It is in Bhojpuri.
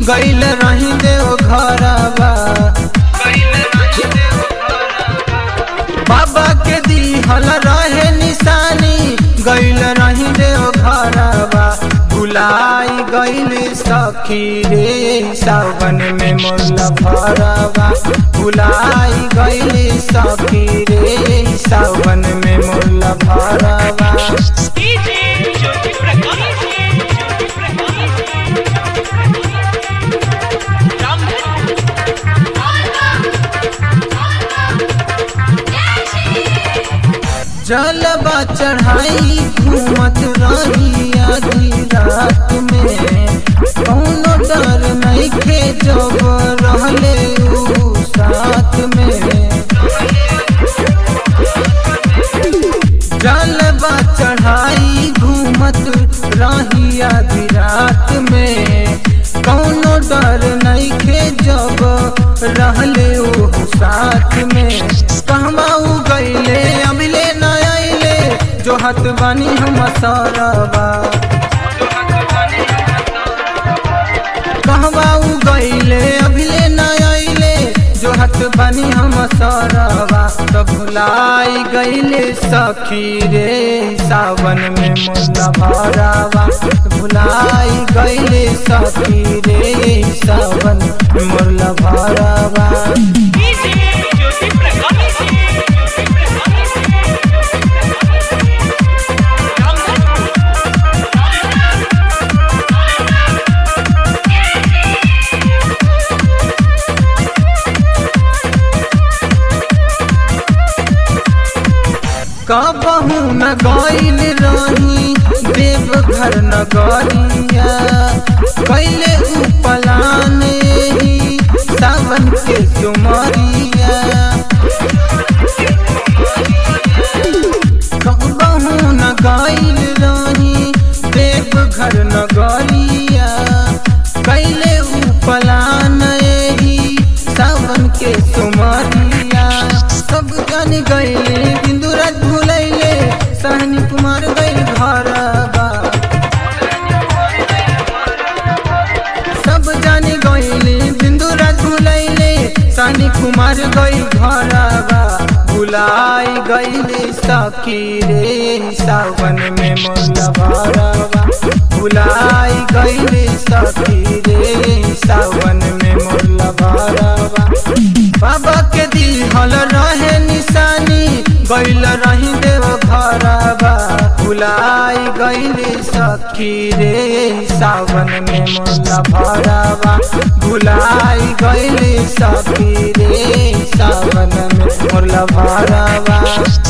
गैल रही देव घरबा बाबा के दिहल रहे निशानी गैल रही देव घरबा भुलाई गैल सखी रे सावन में मोला भरबा भुलाई गैल सखी रे सावन में मोला भरबा डीजे ज्योति प्रकाश ज्योति प्रकाश जलबा चढ़ाई घूमत रही आधी रात में कौनो डर नहीं खे जब रहले ऊ साथ में जलबा चढ़ाई घूमत रही आधी रात में कौनो डर नहीं खे जब रहले ऊ साथ में कहवा उ गईले अभिले न आइले जो हत बानी हम सरबा कहवा उ गईले अभिले न आइले जो हत बानी हम सरबा तो भुलाई गईले सखी रे सावन में मुला भरावा भुलाई गईले सखी रे सावन में मुला भरावा डीजे ज्योति प्रकाश ज्योति कबहू न गईल रही देवघर नगरिया कैले उपलान ही सावन के सुमरिया कबहू न गईल रही देवघर नगरिया कैले उपलान ही सावन के सुमरिया सब जान गईले बिंदुराज भूलैले सहनी कुमार गईल घरबा सब जानी गईले बिंदुराज भूलैले सहनी कुमार गईल घरबा भुलाई गईले सखी रे सावन में मोला भरबा भुलाई गईले सखी रे सावन में मोला भरबा बाबा के दिहल रहे निशानी गैल रही देव घरबा भुलाई गैली सखी रे सावन में मोला भरबा भुलाई गैली सखी रे सावन में मोला भरबा